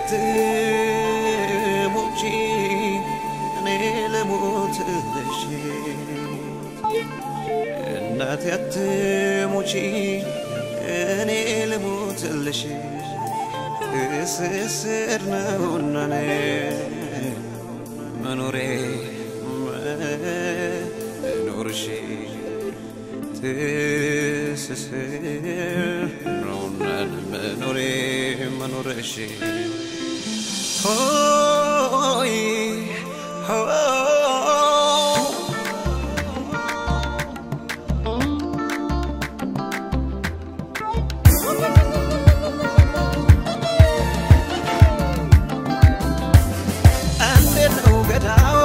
አትሙጪ እኔ ልሙትልሽ እናቴ አትሙጪ እኔ ልሙትልሽ እስስር ነውና እኔ መኖሬ መኖርሽ ትስስር ነውና መኖሬ መኖርሽ ሆይ ሆ እንዴት ነው ገዳው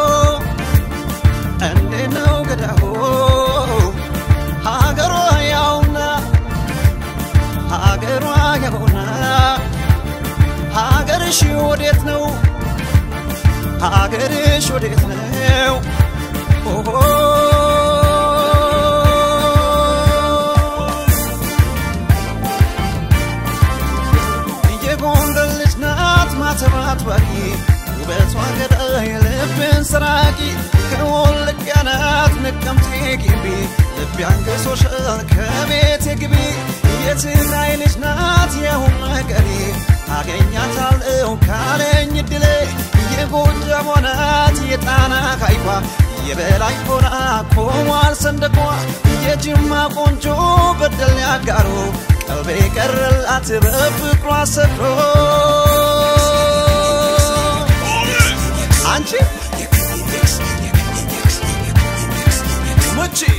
እንዴት ነው ገዳው ሀገሯ ያውና ሀገሯ ያውና ሀገርሽ ወዴት ነው ሀገርሽ ወዴት ነው ኦሆ የጎንደር ልጅ ናት ማተባት ባቂ ውበቷ ገዳይ ልብን ሰራቂ ከወልቂያ ናት ነቀምቴ ግቢ ልብ ያንገሶሻል ከቤቴ ግቢ የትግራይ ልጅ ናት የሁም ነገሬ አገኛታለሁ ካለኝ እድሌ የጎጃሟ ናት የጣና ሐይቋ የበላይ ሆና ቆሟል ሰንደቋ የጅማ ቆንጆ በደል ያጋሩ ቀልቤ ቀረላት በፍቅሯ ሰክሮ አንቺ ምቺ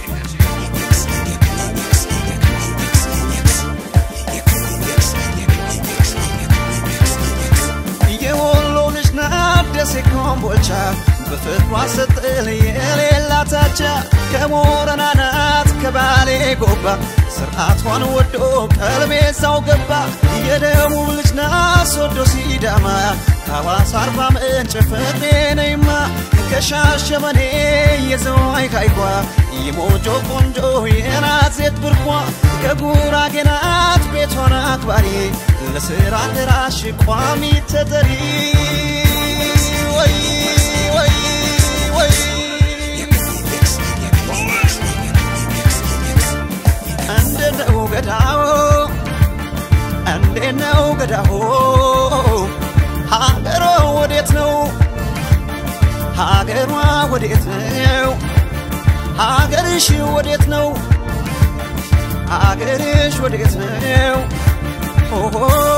የወሎ ልጅ ናት ደሴ ኮምቦልቻ በፍቅሯ ስትል የሌላታቻ ከሞረና ናት ከባሌ ጎባ ስርዓቷን ወዶ ቀልቤ ሳው ገባ የደቡብ ልጅ ናት ሶዶ ሲዳማ ከሐዋሳ አርባ ምንጭ ፍቅሬ ነይማ ከሻሸመኔ የዘዋይ ሐይቋ የሞጆ ቆንጆ የናት ሴት ብርቋ ከጉራጌ ናት ቤቷን አክባሪ ለስራ ደራሽ ቋሚ ተጠሪ ወይ ወይ ወይ እንዴት ነው ገዳው እንዴት ነው ገዳው ሀገሯ ወዴት ነው ሀገሯ ወዴት ነው ሀገርሽ ወዴት ነው ሀገርሽ ወዴት ነው ኦሆ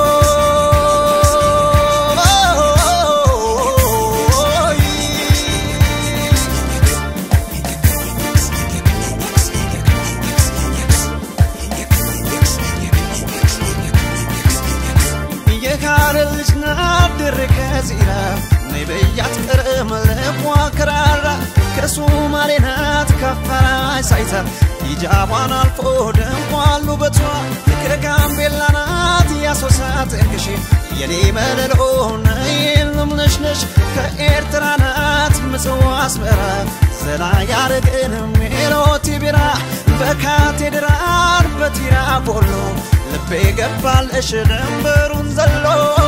የካረል ልጅ ናት ድሬ ከዚራ ነይ በያት ቅርም ልቧ ከራራ ከሱማሌ ናት ከፈራይ ሳይታ ሂጃቧን አልፎ ደምቋል ውበቷ ከጋምቤላ ናት ያሶሳ ጥንቅሽ የኔ መለሎ ነይልም ነሽነሽ ከኤርትራ ናት ምጽዋ አስመራ ዘና ያረግን ሜሎቲ ቢራ በካቴድራል በቲራ ቦሎ ልቤ ገባልሽ ድንበሩን ዘሎ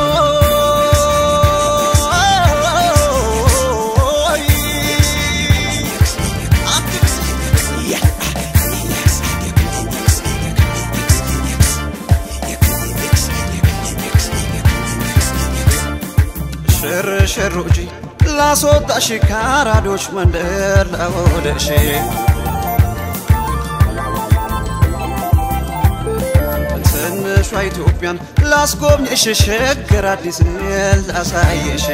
ሽር ሽር ውጪ ላስወጣሽ ካራዶች መንደር ላወደሽ ትንሿ ኢትዮጵያን ላስጎብኝሽ ሸገር አዲስ ላሳየሽ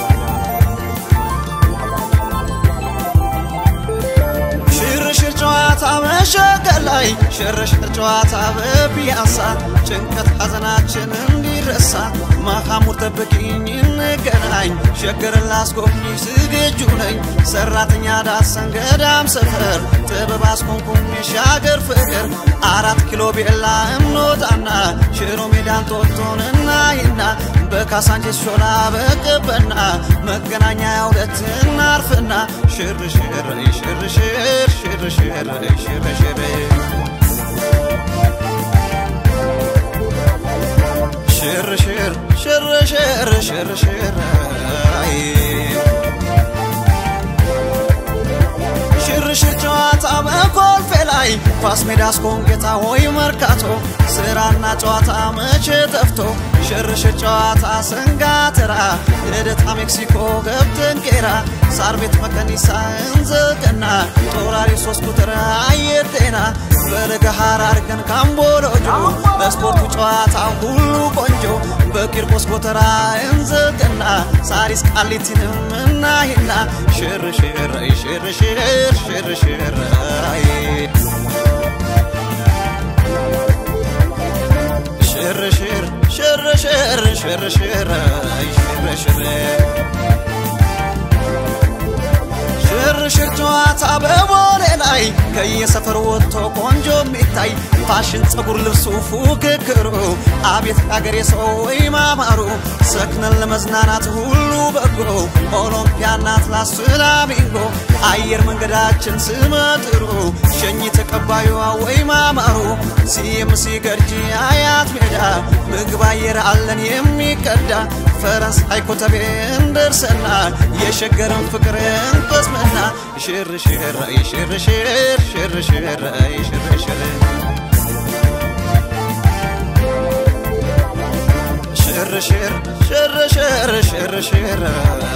ሽርሽር ጨዋታ መሸገር ላይ ሽርሽር ጨዋታ በፒያሳ ጭንቀት ሐዘናችን እንዲረሳ ማካሙር ጠብቂኝ እንገናኝ ሸገርን ላስጎብኝሽ ዝግጁ ነኝ ሰራተኛ ዳሰን ገዳም ሰፈር ጥበብ አስኮንኩኝ ሻገር ፍቅር አራት ኪሎ ቤላ እንወጣና ሽሮ ሜዳን ጦጦን እናይና በካሳንቺስ ሾላ በቀበና መገናኛ ያውለት እናርፍና ሽርሽር ሽርሽር ሽርሽር ሽርሽር ሽርሽር ሽርሽር ሽርሽር ሽርሽር ጨዋታ በኮልፌ ላይ ኳስ ሜዳ አስኮን ጌታ ሆይ መርካቶ ስራና ጨዋታ መቼ ጠፍቶ ሽርሽር ጨዋታ ሰንጋተራ ልደታ ሜክሲኮ ገብተን ቄራ ሳር ቤት መቀኒሳ እንዘቀና ጦራሪ ሶስት ቁጥር አየር ጤና በለገሃር አድርገን ካምቦሎጆ በስፖርቱ ጨዋታ ሁሉ ቆንጆ በቂርቆስ ጎተራ እንዘቀና ሳሪስ ቃሊቲንም እናሂና ሽርሽር ሽርሽር ሽርሽር ሽርሽር ሽርሽር ሽርሽር ሽርሽር ሽርሽር ጨዋታ በቦሌ ላይ ከየሰፈር ወጥቶ ቆንጆ የሚታይ ፋሽን ጸጉር ልብሱ ፉክክሩ አቤት አገሬ ሰው ወይ ማማሩ ሰክነን ለመዝናናት ሁሉ በጎ ኦሎምፒያና አትላስ ፍላሚንጎ አየር መንገዳችን ስመጥሩ ሸኝ ተቀባዩ ወይ ማማሩ ሲኤምሲ ገርጂ አያት ሜዳ ምግብ አየር አለን የሚቀዳ ፈረንሳይ ኮተቤ እንደርሰና የሸገርን ፍቅር እንቆስመና ሽርሽር ሽርሽር ሽርሽር ሽርሽር ሽርሽር ሽርሽር ሽርሽር